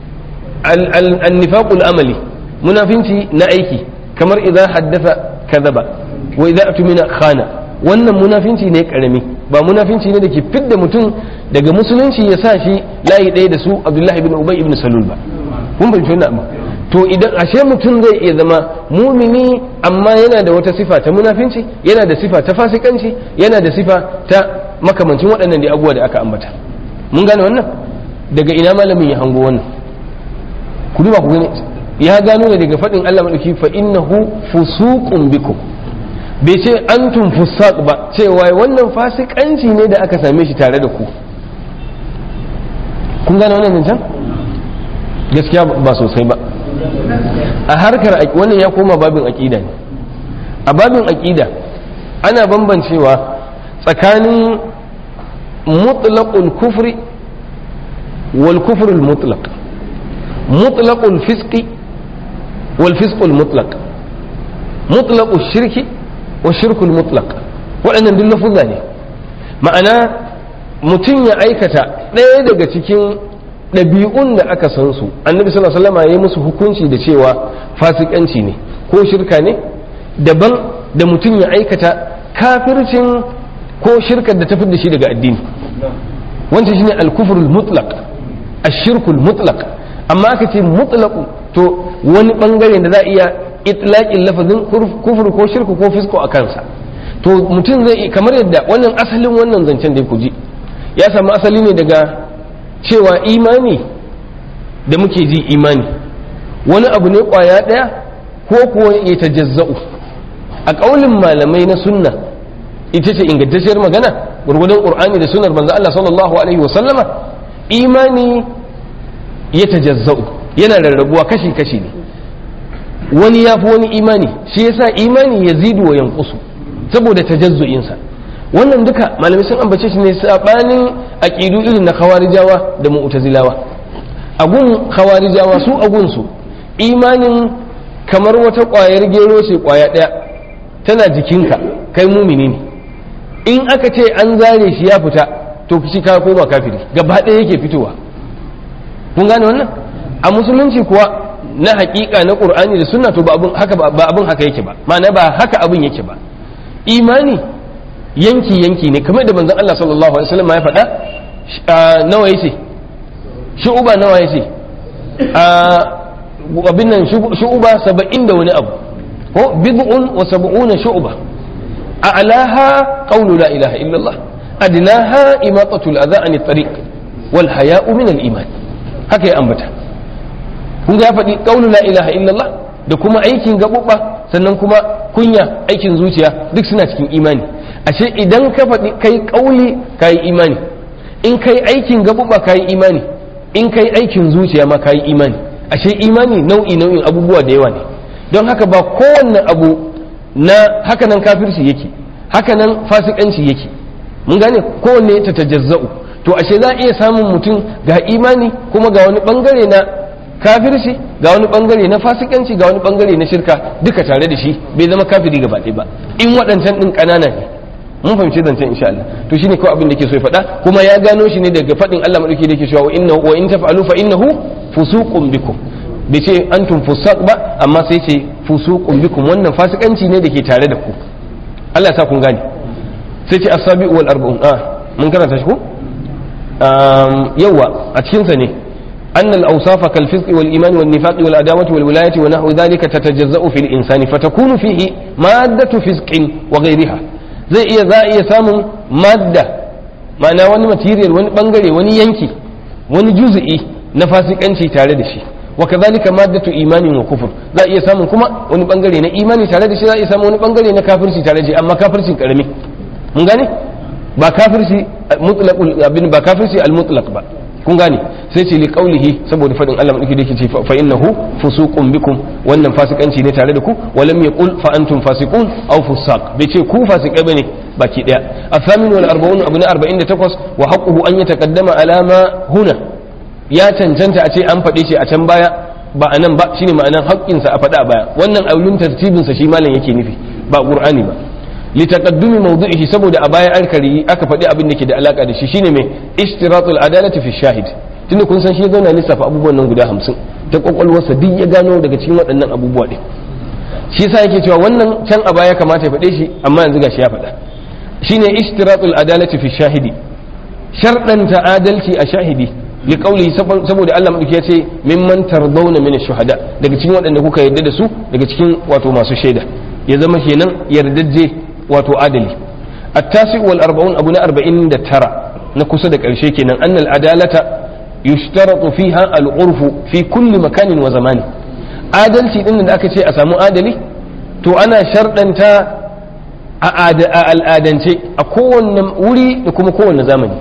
al-nifaqul amali munafinci na aiki kamar idan haddasa kadaba wa idan atumina khana wannan munafinci ne karami ba munafinci ne da ke fidda mutum daga musulunci ya sa shi layi ɗaya da su abdullahi ibn ubay ibn salul ba kun fahimci wannan abu to idan ashe mutum zai iya zama mumini amma yana da wata sifa ta munafinci yana da sifa ta fasikanci yana da sifa ta makamancin waɗannan da abubuwa da aka ambata mun gane wannan daga ina malamin ya hango wannan ku duba ku gani ya gano ne daga faɗin Allah madauki fa innahu fusuqun bikum bai ce antum fusaq ba cewa wannan fasikanci ne da aka same shi tare da ku kun gane wannan zancen gaskiya ba sosai ba a harkar wannan ya koma babin aƙida ne a babin aƙida ana bambancewa tsakanin mutlaqul kufri wal kufrul mutlaq mutlaqul fisqi wal fisqul mutlaq mutlaqul shirki wa shirkul mutlaq waɗannan duk lafuzza ne ma'ana mutum ya aikata ɗaya daga cikin ɗabi'un da aka san su annabi sallallahu alaihi wasallam ya musu hukunci da cewa fasikanci ne ko shirka ne daban da mutum ya aikata kafircin ko shirkar da ta da shi daga addini wancan shine al-kufrul mutlaq ash-shirkul mutlaq amma aka ce mutlaqu to wani bangare da za a iya itlaqin lafazin kufur ko shirku ko fisko a kansa to mutum zai kamar yadda wannan asalin wannan zancen da ku ji ya samu asali ne daga cewa imani da muke ji imani wani abu ne kwaya ɗaya ko kuwa ya tajazza'u a ƙaulin malamai na sunna ita ce ingantacciyar magana gurgudun ƙur'ani da sunnar manzo Allah sallallahu alaihi wa sallama imani ya tajazza'u yana rarrabuwa kashi kashi ne wani ya fi wani imani shi yasa imani ya zidu wa yankusu saboda tajazzu'insa wannan duka malamai sun ambace shi ne sabanin aqidu irin na khawarijawa da mu'tazilawa agun khawarijawa su agun su imanin kamar wata kwayar gero ce kwaya daya tana jikinka kai mumini ne in aka ce an zare shi ya fita to shi ka koma kafiri gaba ɗaya yake fitowa kun gane wannan a musulunci kuwa na hakika na qur'ani da sunna to ba abun haka ba abun haka yake ba ma'ana ba haka abun yake ba imani yanki yanki ne kamar da manzon Allah sallallahu alaihi wasallam ya faɗa nawa yace shu'uba nawa yace abin nan shu'uba saba'in da wani abu ko bid'un wa sab'una shu'uba a'laha qawlu la ilaha illallah adnaha imatatu al-adha an at-tariq wal haya'u min al-iman haka ya ambata kun ga faɗi qawlu la ilaha illallah da kuma aikin gabubba sannan kuma kunya aikin zuciya duk suna cikin imani ashe idan ka faɗi kai ƙauli ka yi imani in kai aikin gaɓuɓa ka yi imani in kai aikin zuciya ma ka yi imani ashe imani nau'i nau'in abubuwa da yawa ne don haka ba kowanne abu na hakanan kafirci yake hakanan fasikanci yake mun gane kowanne ta tajazza'u to ashe za a iya samun mutum ga imani kuma ga wani bangare na kafirci ga wani bangare na fasikanci ga wani bangare na shirka duka tare da shi bai zama kafiri gaba ɗaya ba in waɗancan ɗin ƙanana ne mun fahimci zancen insha Allah to shine kawai abin da ke so ya faɗa kuma ya gano shi ne daga faɗin Allah madauki da yake cewa wa innahu wa in taf'alu fa innahu fusuqun bikum bai ce antum fusaq ba amma sai ce fusuqun bikum wannan fasikanci ne da ke tare da ku Allah ya sa kun gane sai ce as-sabi'u wal arba'un ah mun karanta shi ko yawa a cikin sa ne أن الأوصاف كالفسق والإيمان والنفاق والعداوة والولاية ونحو ذلك تتجزأ في الإنسان فتكون فيه مادة فسق وغيرها zai iya za a iya samun madda ma'ana wani material wani bangare wani yanki wani juzu'i na fasikanci tare da shi wa kazalika maddatu imanin wa kufur za a iya samun kuma wani bangare na imani tare da shi za a iya samun wani bangare na kafirci tare da shi amma kafircin karami mun gane ba kafirci mutlaqul abin ba kafirci al mutlaq ba kun gane sai ce li qaulihi saboda fadin Allah madauki dake ce fa innahu fusuqun bikum wannan fasikanci ne tare da ku walam yaqul fa antum fasiqun aw fusaq bai ce ku fasikai bane baki daya afamin wal arba'un abu na 48 wa haqquhu an yataqaddama ala ma huna ya cancanta a ce an faɗe shi a can baya ba a nan ba shine ma'anan haƙƙinsa a faɗa a baya wannan aulun tartibinsa shi malam yake nufi ba qur'ani ba litaqaddumi mawdu'ihi saboda a baya an kari aka faɗi abin da ke da alaka da shi shine mai ishtiratul adalati fi shahid tunda kun san shi zauna lissafa abubuwan nan guda hamsin ta kwakwalwarsa duk ya gano daga cikin waɗannan abubuwa ɗin shi yasa yake cewa wannan can a baya kamata ya faɗe shi amma yanzu gashi ya faɗa shine ishtiratul adalati fi shahidi sharɗanta adalci a shahidi li qawli saboda Allah madauki ya ce mimman tardawna min shuhada daga cikin waɗanda kuka yarda da su daga cikin wato masu shaida ya zama kenan yardajje wato adali التاسع والأربعون أبو أربعين ترى نكسد كرشي كنا أن العدالة يشترط فيها العرف في كل مكان وزمان adalci din da aka ce a samu adali to ana sharɗanta a al'adance a kowanne wuri da kuma kowanne zamani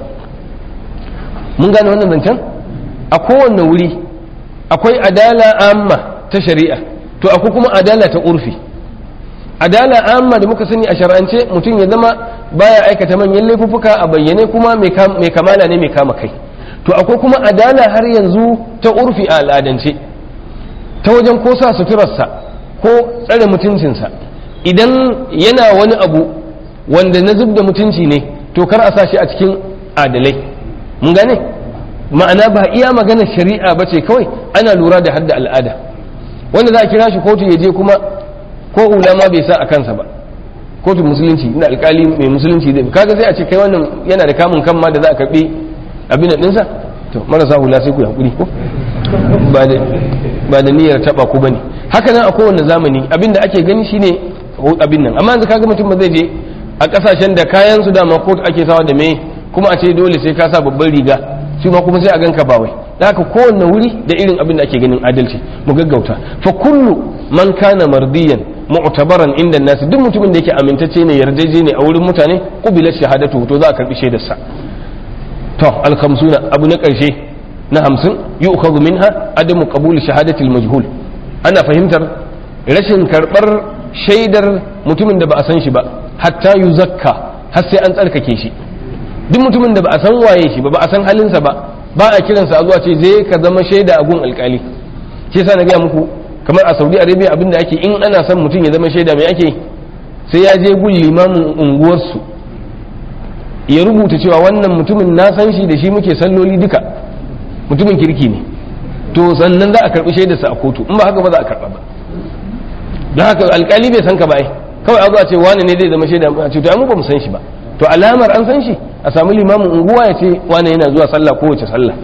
mun gane wannan zancen a kowanne wuri akwai adala amma ta shari'a to akwai kuma adala ta urfi adala amma da muka sani a shar'ance mutum ya zama baya aikata manyan laifuffuka a bayyane kuma mai kamala ne mai kama kai to akwai kuma adala har yanzu ta urfi a al'adance ta wajen ko sa suturarsa ko tsare mutuncinsa idan yana wani abu wanda na zub da mutunci ne to kar a sa shi a cikin adalai mun gane ma'ana ba iya maganar shari'a ba ce kawai ana lura da hadda al'ada wanda za a kira shi kotu ya je kuma ko ulama bai sa a kansa ba kotun musulunci ina alkali mai musulunci zai kaga sai a ce kai wannan yana da kamun kan ma da za a karbi abin da dinsa to marasa hula sai ku hakuri ko ba da ba da niyyar taba ku bane haka nan a kowanne zamani abin da ake gani shine abin nan amma yanzu kaga mutum ba zai je a kasashen da kayan su dama kotu ake sawa da me kuma a ce dole sai ka sa babban riga shi ma kuma sai a ganka ba wai da haka kowanne wuri da irin abin da ake ganin adalci mu gaggauta fa kullu man kana mardiyan mu'tabaran inda nasu duk mutumin da yake amintacce ne yardaje ne a wurin mutane qubilat shahadatu to za a karbi shaidar sa to al khamsuna abu na karshe na hamsin yu'khadhu minha adamu qabul shahadati al majhul ana fahimtar rashin karbar shaidar mutumin da ba a san shi ba hatta yuzakka har sai an tsarkake shi duk mutumin da ba a san waye shi ba ba a san halinsa ba ba a kiransa a zuwa ce zai ka zama shaida a gun alkali shi yasa na gaya muku kamar a saudi arabia abinda ake in ana son mutum ya zama shaida mai ake sai ya je gun limamin unguwarsu ya rubuta cewa wannan mutumin na san shi da shi muke salloli duka mutumin kirki ne to sannan za a karbi shaidarsa a kotu in ba haka ba za a karba ba don haka alkali bai san ka ba ai kawai a zuwa ce wani ne zai zama shaida a ce to mu ba mu san shi ba to alamar an san shi a samu limamin unguwa ya ce wani yana zuwa sallah kowace sallah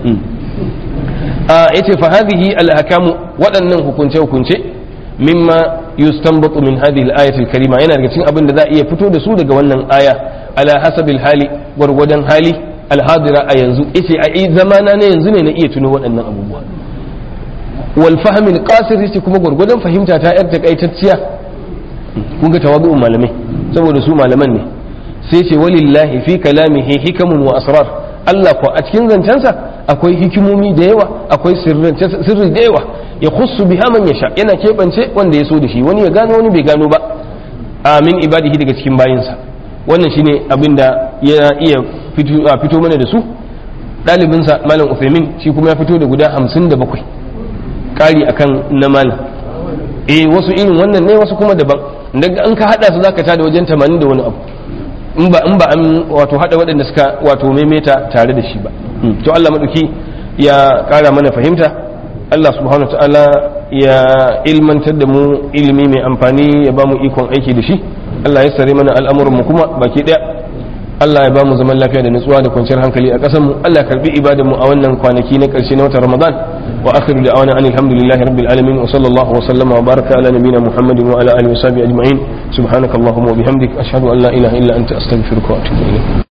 ya ce fa hadhihi al-ahkamu waɗannan hukunce hukunce mimma yustanbatu min hadhihi al-ayati al-karima yana daga cikin abin da za a iya fito da su daga wannan aya ala hasabil hali gwargwadon hali al-hadira a yanzu yace a zamana ne yanzu ne na iya tuno waɗannan abubuwa wal fahmil qasir yace kuma gwargwadon fahimta ta yar takaitacciya kun ga tawadu'un malamai saboda su malaman ne sai ce walillahi fi kalamihi hikamun wa asrar Allah ko a cikin zancensa akwai hikimomi da yawa akwai sirri da yawa ya khussu biha man yasha yana keɓance wanda ya so da shi wani ya gano wani bai gano ba amin ibadihi daga cikin bayinsa wannan shine abin da ya iya fito mana da su ɗalibinsa malam Uthaymin shi kuma ya fito da guda hamsin da bakwai ƙari akan na malam eh wasu irin wannan ne wasu kuma daban daga an ka haɗa su zaka tada wajen tamanin da wani abu in ba in ba an wato hada waɗanda suka wato maimaita tare da shi ba to Allah madauki ya ƙara mana fahimta Allah subhanahu wa ta'ala ya ilmantar da mu ilimi mai amfani ya ba mu ikon aiki da shi Allah ya sare mana al'amuran mu kuma baki daya Allah ya ba mu zaman lafiya da nutsuwa da kwanciyar hankali a ƙasar mu Allah ya karbi ibadan mu a wannan kwanaki na ƙarshe na watan Ramadan wa akhiru da'wana anil hamdulillahi rabbil alamin wa sallallahu wa sallama wa baraka ala nabiyyina Muhammadin wa ala alihi wa sahbihi ajma'in subhanakallahumma wa bihamdik ashhadu an la ilaha illa anta astaghfiruka wa atubu ilayk